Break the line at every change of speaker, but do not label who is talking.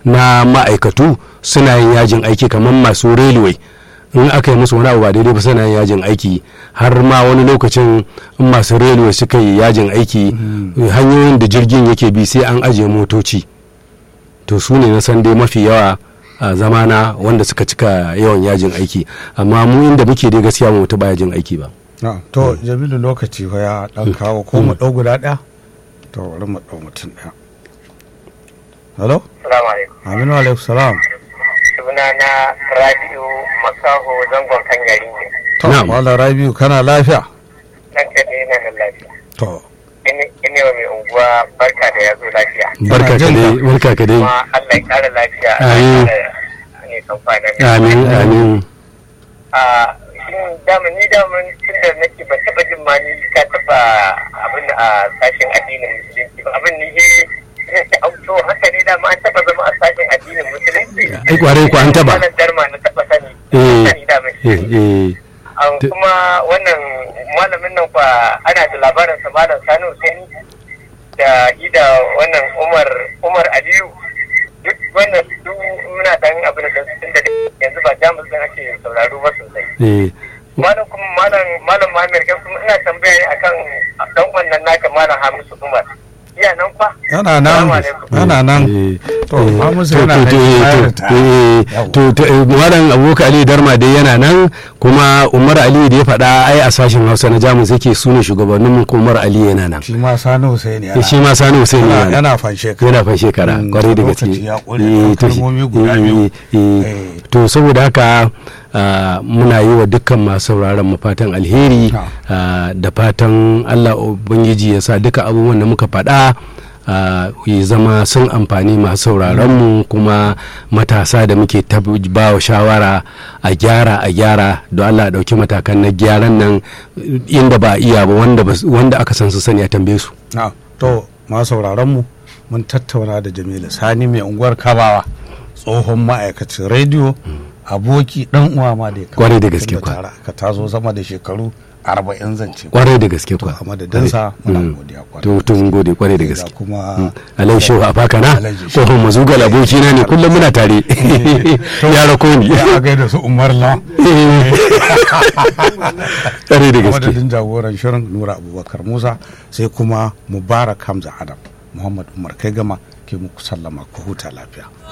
na ma'aikatu suna yin yajin aiki kamar masu railway in aka yi musu wani abu ba daidai ba suna yin yajin aiki har ma wani lokacin in masu railway suka yi yajin aiki hanyoyin da jirgin yake bi sai an ajiye motoci to su ne na san dai mafi yawa a zamana wanda suka cika yawan yajin aiki amma mu inda muke dai gaskiya mu ba yajin aiki ba
Na, to jamilu lokaci fa ya dan kawo ko mu dau guda daya to bari mu dau mutum daya hello
Salamu alaikum.
aminu alaikum salam
Suna na Rabi'u Makaho zangon kan yari ne.
to
Na'am.
wala rabiu kana lafiya
Nan kaɗai na nan lafiya.
to
Ine wa mai unguwa barka da ya zo lafiya.
barka ka
jin
dai
ka.
barka ka dai
Kuma Allah ya ƙara lafiya.
Amin.
Ne kan kwanan
amin amin
A shin daman ni daman tun da nake ban taɓa jin ma ni ka taɓa abin a sashen addinin musulunci ba. Abin ni he ta auto haka ne dama an taɓa zama a sashen addinin musulunci.
ai kwarai ko an taba
Malam Darma na taɓa sani.
Eh.
Sani daman shi.
eh eh
An
Ta-
kuma wannan malamin nan kwa ana da labarin sa malam Sani Hussein da ida wannan Umar Umar Aliyu duk wannan duk muna dan abin da sun da yanzu ba jamus din ake sauraro ba sosai
eh
malam kuma malam malam Muhammad kai kuma ina tambaya ne akan dan wannan naka malam Hamisu Umar iya nan fa
yana nan
Assalamu alaikum.
yana nan
eh,
to
eh,
Hamisu
to-
yana
to-
nan
to-
ya
to-
ritaya.
eh,
Yawwa.
to to eh, malam abokan ali darma dai yana nan kuma umar ali da ya faɗa ai a sashen hausa na jamus yake sune shugabannin mu kuma umar ali yana nan
shi ma sani hussein yana
shi ma sani hussein
yana
yana nan
yana fanshe ka
yana fan shekara
Mm,
kwarai da gaske
lokaci ya ƙure,
Eh, to shi-
kalmomi guda
eh,
biyu.
eh, eh.
Eh.
to saboda haka ah, muna yi wa dukkan masu sauraron mu fatan alheri
Ah.
ah, da fatan allah ubangiji ya sa duka abubuwan da muka faɗa ah, ya zama sun amfani masu sauraron mu kuma matasa da muke ta ba wa shawara a gyara a gyara don allah a ɗauki matakan na gyaran nan inda ba a iya ba wanda bas- wanda aka san su sani a tambaye su
Na, to ma sauraron mu mun tattauna da Jamilu Sani mai unguwar Kabawa tsohon ma'aikacin rediyo aboki dan uwa ma da ya kama
Kwarai da gaske
tunda
kwa.
tare ka tazo sama da shekaru arba'in zance
kwarai da gaske
to
kwa
a madadinsa muna
Mm.
godiya kwarai
to to mun gode kwarai da
Da
gaske
kuma
alai shehu a faka na
Alhaji Shehu.
tsohon mazugal abokina ne kullum muna tare ya rako ni
ya gaida su Umar La
kwarai da
a
gaske
madadin jagoran shirin Nura Abubakar Musa sai kuma Mubarak Hamza Adam Muhammad Umar kai gama ke muku sallama ku huta lafiya